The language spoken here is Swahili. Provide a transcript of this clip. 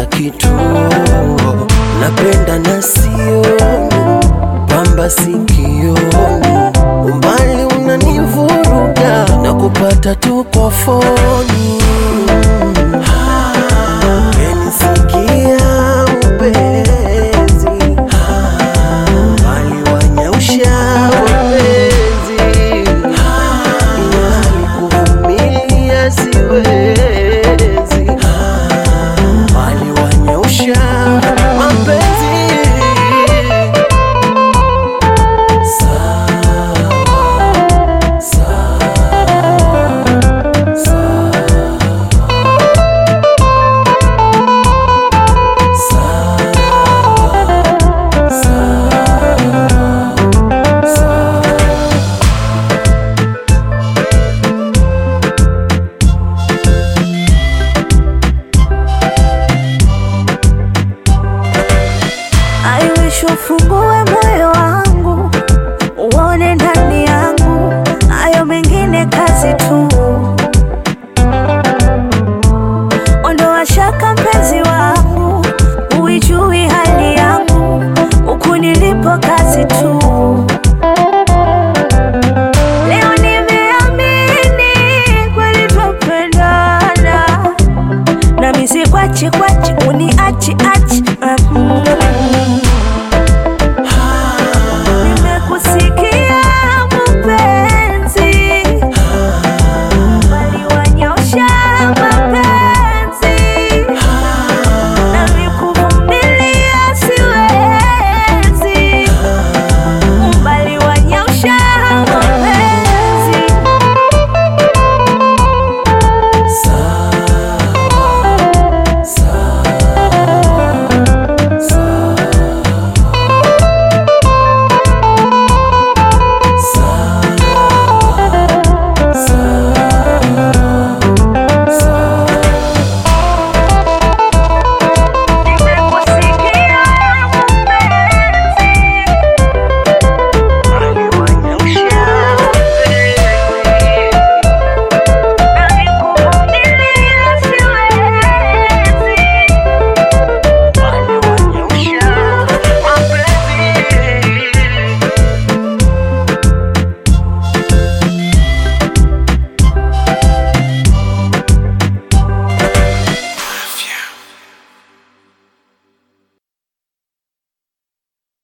kituo, napenda na sioni kwamba sikioni, umbali unanivuruga na kupata tu kwa foni. Umenisikia mpenzi, waliwanyausha wapenzi, ilhali kuvumilia siwezi, waliwanyausha mapenzi. Sawa, sawa, sawa. I wish ufungue moyo wangu uone ndani yangu, hayo mengine kazi tu. Ondoa shaka mpenzi wangu, uijui hali yangu, huku nilipo kazi tu. Leo nimeamini kweli twapendana, nami sikwachi kwachi uniachi achi mm.